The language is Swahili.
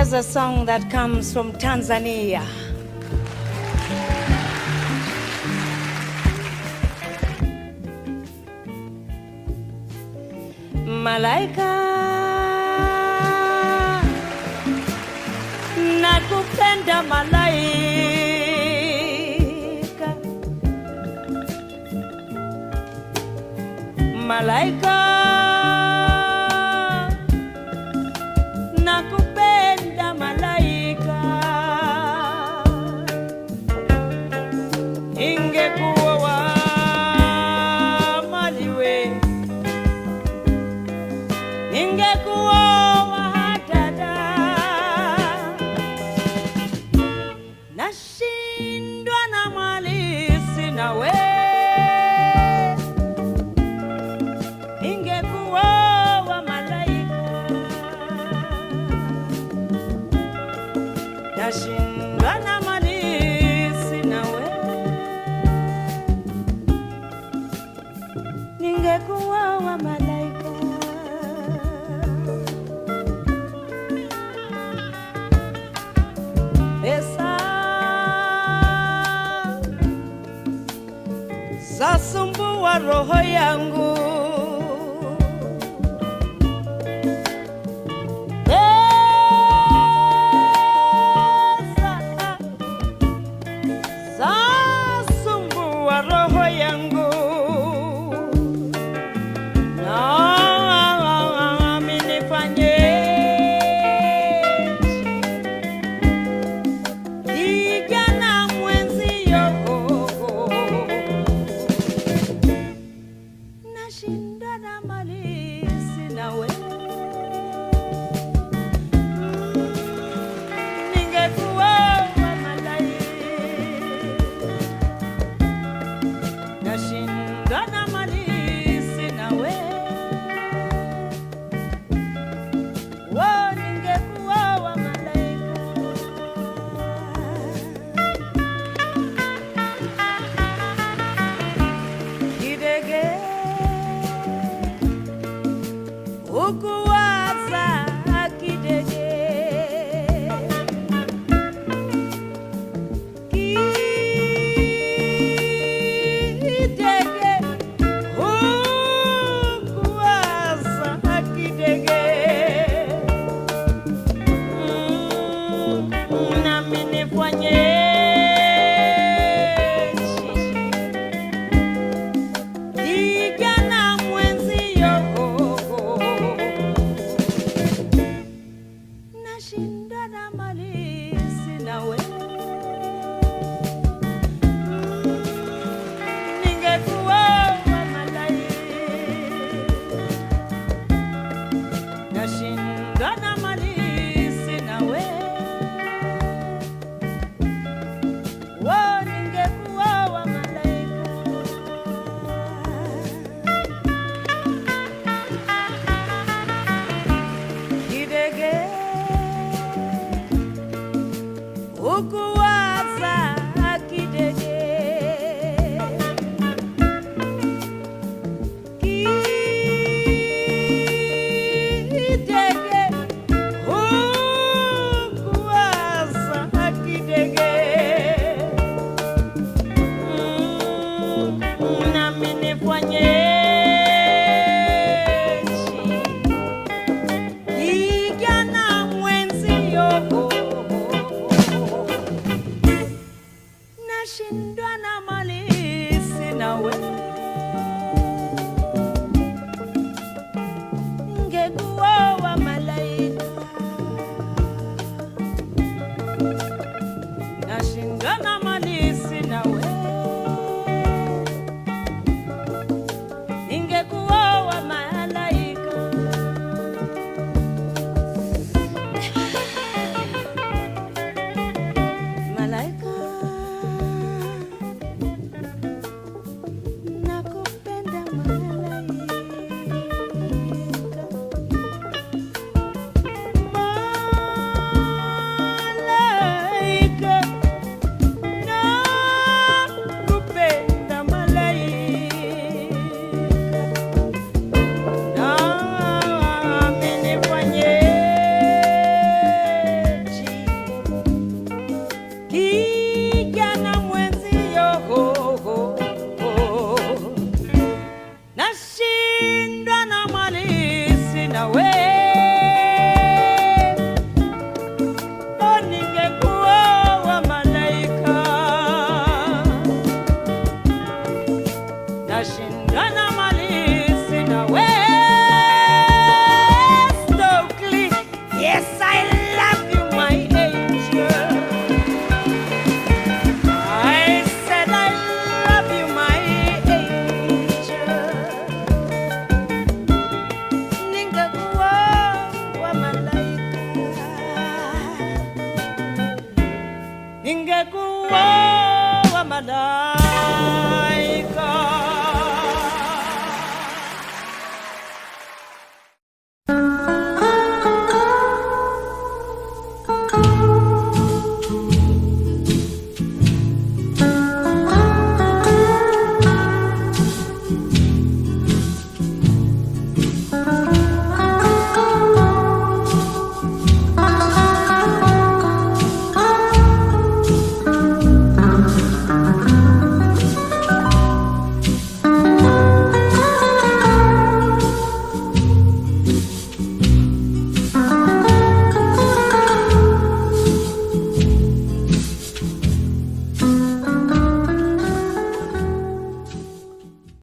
Here's a song that comes from Tanzania. Malaika nakupenda malaika malaika nakupenda malaika ingekuwa wa maliwe ingekuwa wa dada nashindwa na mali sina we ingekuwa wa malaika nashindwa na mali sina we ningekuwa wa malaika pesa zasumbua roho yangu pesa zasumbua roho yangu nami nifanyeje kijana mwenzio nashinda na mali sina we ningekuwa wa malaika nashinda na mali sina we wo ningekuwa wa malaika kidege ukuwaza kidege kidege ukuwaza kidege Mm, nami nifanyeje kijana mwenzio nashinda na mali sina we ningekuwa wa malaika nashinda na mali sina we wo ningekuwa wa malaika kidege ukuwaza kidege kidege ukuwaza kidege Mm, nami nifanyeje kijana mwenzio nashindwa na